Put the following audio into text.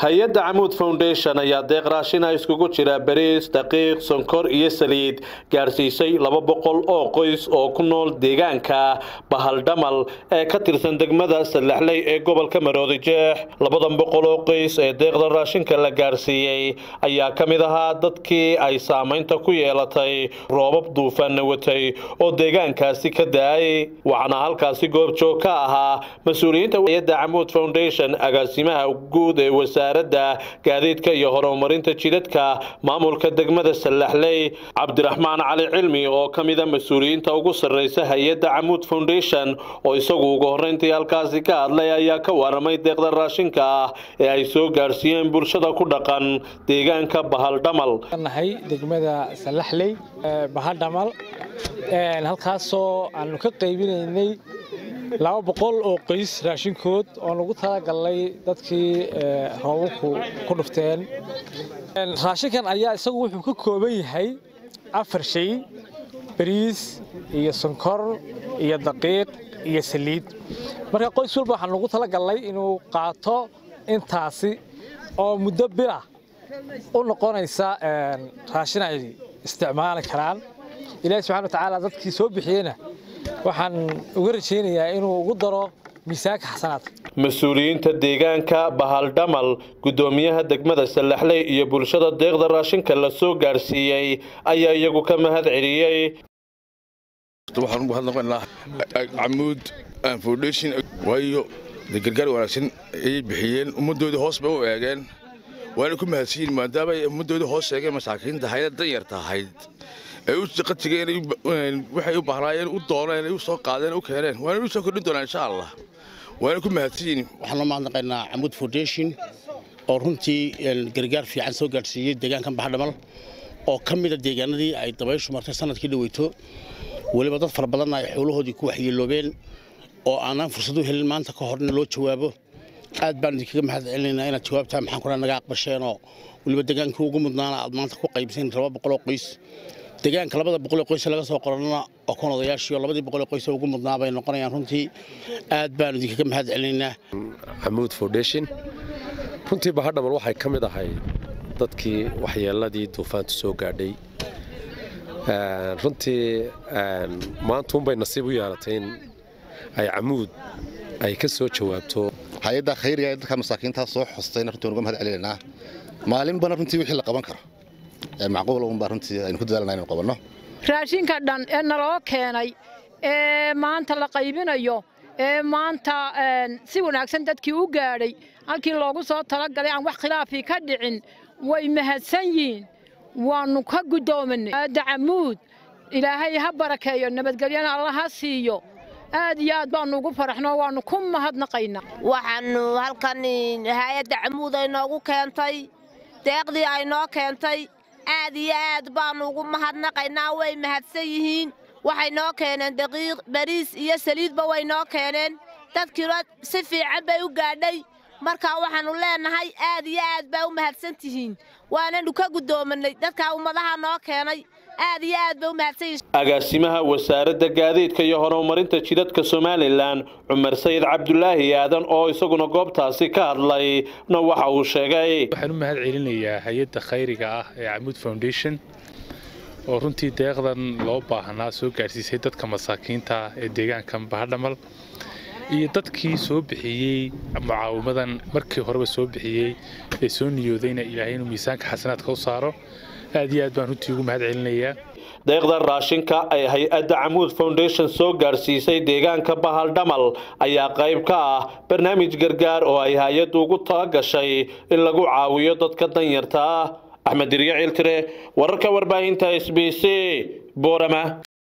hay-adda camuud foundation ayaa deeq raashina iskugu jira bariis daqiiq sonkor iyo saliid gaarsiisay laba boqol oo qoys oo ku nool deegaanka bahaldhamal ee ka tirsan degmada sallaxley ee gobolka maroodi jeex labadan boqol oo qoys ee deeqda raashinka la gaarsiiyey ayaa ka mid ahaa dadkii ay saamaynta ku yeelatay roobab duufaanna watay oo deegaankaasi ka da-ay waxaana halkaasi goobjoog ka ahaa mas-uuliyiinta hay-adda camuud foundation agaasimaha guud ee wasaaradda gaadiidka iyo horumarinta jidadka maamulka degmada sallaxley cabdiraxmaan cali cilmi oo ka mida mas-uuliyiinta ugu sarreysa hay-adda camuud foundation oo isagu ugu horreyntii halkaasi ka hadlay ayaa ka waramay deeqda raashinka ah ee ay soo gaarsiiyeen bulshada ku dhaqan deegaanka bahaldhamal nahay degmada sallaxley bahaldhamal halkaasoo aanu ka qaybinaynay laba boqol oo qoys raashinkood oo lagu talagalnay dadkii roobabku ku dhufteen raashinkan ayaa isagu wuxuu ka kooban yahay afar shay bariis iyo sonkor iyo daqiiq iyo saliid marka qoys walba waxaan lagu talagalnay inuu qaato intaasi oo muddo bila u noqonaysa raashin ay isticmaali karaan ilaahi subxana watacaala dadkii soo bixiyeyna waxaan uga rajaynayaa inuu ugu daro miisaanka xasanaadka mas-uuliyiinta deegaanka bahaldhamal guddoomiyaha degmada sallaxley iyo bulshada deeqda raashinka la soo gaarsiiyey ayaa iyagu ka mahad celiyey waxaan ugu hadlaqaynaa camuud foundation waayo de gargaar wanaagsan ayay bixiyeen ummaddoodii hoos bay u eegeen waana ku mahadsiyin maadaama ay ummaddoodii hoos eegeen masaakiinta hayda danyarta ahayd ay u qatigeen waxay u bahnaayeen u dooneen ay u soo qaadeen u keeneen waana u soo kordhin doonaa insha allah waana ku mahadsiyin waxaan loo mahadnaqaynaa camuud foundation oo runtii gargaar fiican soo gaadhsiiyey deegaankan baxadhamal oo ka mida deegaanadii ay dabayshu martay sanadkii dhaweyto weliba dad fara badanna ay xoolahoodii ku waxyeeloobeen oo aanaan fursad u helin maanta ka horna loo jawaabo aad baan idinkaga mahad celinaynaa inaad jawaabtaa maxaan kuna naga aqbasheenoo weliba degaankii ugu mudnaana aad maanta ku qaybseen laba boqoloo qoys deegaanka labada boqolee qoys laga soo qorana oo kun odayaashii oo labadii boqolee qoys ugu mudnaa bay noqonayaan runtii aad baan idinkaga mahad celinaynaa camuud foundation runtii bahadhamal waxay ka mid ahay dadkii waxyeeladii duufaantu soo gaadhay runtii maantuunbay nasiib u yeelatay in ay camuud ay ka soo jawaabto hay-adda khayriga ee dadka masaakiintaa soo xostayna runtii waan uga mahad celinaynaa maalinbana runtii wixii la qaban karo macquul unbaa runtii aynu ku dadaalnaa inaynu qabanno raashinka dhan ee naloo keenay ee maanta la qaybinayo ee maanta si wanaagsan dadkii u gaadhay halkii loogu soo talagalay aan wax khilaafii ka dhicin way mahadsan yihiin waannu ka guddoominay dacamuud ilaahay ha barakeeyo nabadgelyana alla ha siiyo aad iyo aad baannu ugu faraxno waannu ku mahadnaqaynaa waxaannu halkan hay-adda camuud ay noogu keentay deeqdii ay noo keentay aad iyo aad baannu ugu mahadnaqaynaa way mahadsan yihiin waxay noo keeneen daqiiq bariis iyo saliidba way noo keeneen dadkiina si fiican bay u gaadhay markaa waxaannu leennahay aad iyo aad baa u mahadsan tihiin waananu ka guddoominay dadkaa ummadaha noo keenay aad iyo aad bay u mahadsan yihiin agaasimaha wasaaradda gaadiidka iyo horumarinta jidadka somalilan cumar sayid cabdulaahi aadan oo isaguna goobtaasi ka hadlayna waxa uu sheegay waxaan u mahad celinayaa hay-adda khayriga ah ee camuud foundation oo runtii deeqdan loo baahnaa soo gaarsiisay dadka masaakiinta ee deegaankan bahadhamal iyo dadkii soo bixiyey mucaawimadan markii horeba soo bixiyey ee soo niyoodayna ilaahay inuu miisaanka xasanaadka u saaro aad iyo aad baan runtii ugu mahad celinayaa deeqda raashinka ay hay-adda camuud foundation soo gaarsiisay deegaanka bahaldhamal ayaa qayb ka ah barnaamij gargaar oo ay hay-addu ugu talagashay in lagu caawiyo dadka danyarta ah axmed diryo ciltire wararka warbaahinta s b c boorama